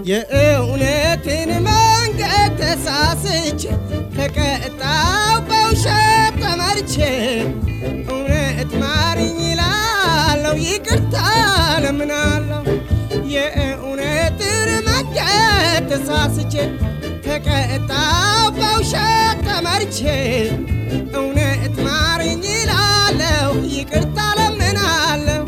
የእውነትን መንገድ ተሳስቼ ተቀጣው በውሸት ተመርቼ እውነት ማርኝ ይላለው ይቅርታ ለምናለው የእውነትን መንገድ ተሳስቼ ተቀጣው በውሸት ተመርቼ እውነት ማርኝ ይላለው ይቅርታ ለምናለው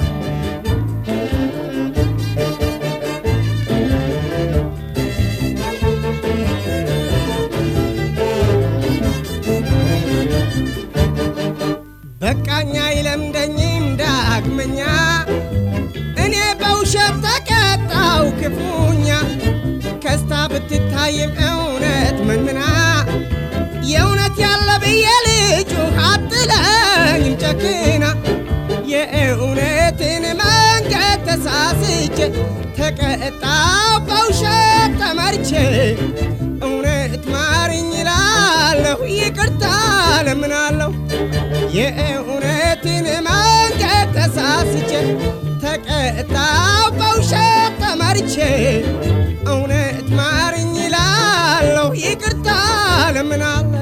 በቃኛ ይለምደኝም ዳግመኛ እኔ በውሸት ተቀጣው ክፉኛ ከስታ ብትታይም እውነት መንምና የእውነት ያለ ብዬ ልጁ አትለኝም ጨክና የእውነትን መንገድ ተሳስቼ ተቀጣው በውሸት ተመርቼ እውነት ማርኝ ይላለሁ ይቅርታ ለምናለሁ የእውነትን መንገድ ተሳስቼ ተቀጣው በውሸት ተመርቼ እውነት ማርኝ ይላለሁ ይቅርታ ለምናለሁ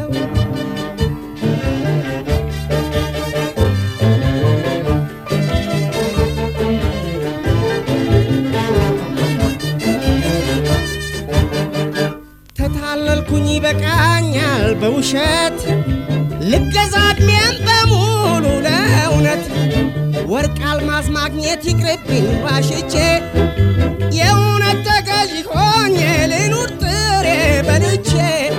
ተታለልኩኝ ይበቃኛል በውሸት ልገዛ ዕድሜን በሙሉ ለእውነት ወርቅ አልማዝ ማግኘት ይቅርብኝ ዋሽቼ የእውነት ተገዥ ሆኜ ልኑር ጥሬ በልቼ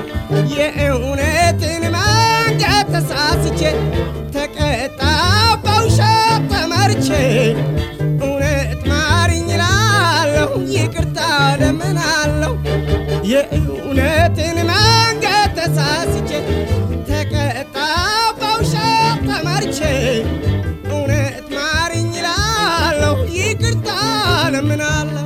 የእውነትን መንገድ ተሳስቼ ተቀጣው በውሸት ተመርቼ እውነት ማርኝ እላለሁ ይቅርታ ለምናለሁ የእውነትን መንገድ ተሳስቼ ተቀጣው በውሸት ተመርቼ እውነት ማርኝ እላለሁ ይቅርታ ለምናለሁ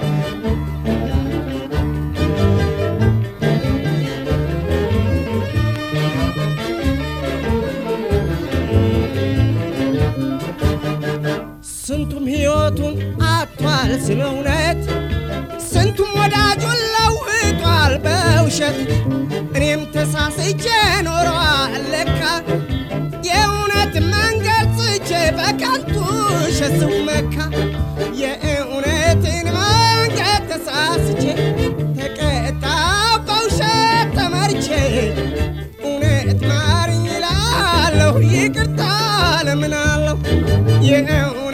ስንቱም ሕይወቱን አጥቷል ስለ እውነት ስንቱም ወዳጁን ለውጧል በውሸት እኔም ተሳስቼ ኖረዋል ለካ የእውነት መንገድ ጽቼ በከንቱ ውሸት ስመካ የእውነትን መንገድ ተሳስቼ ተቀጣው በውሸት ተመርቼ እውነት ማርኝ እላለሁ ይቅርታ ለምናለሁ የእውነት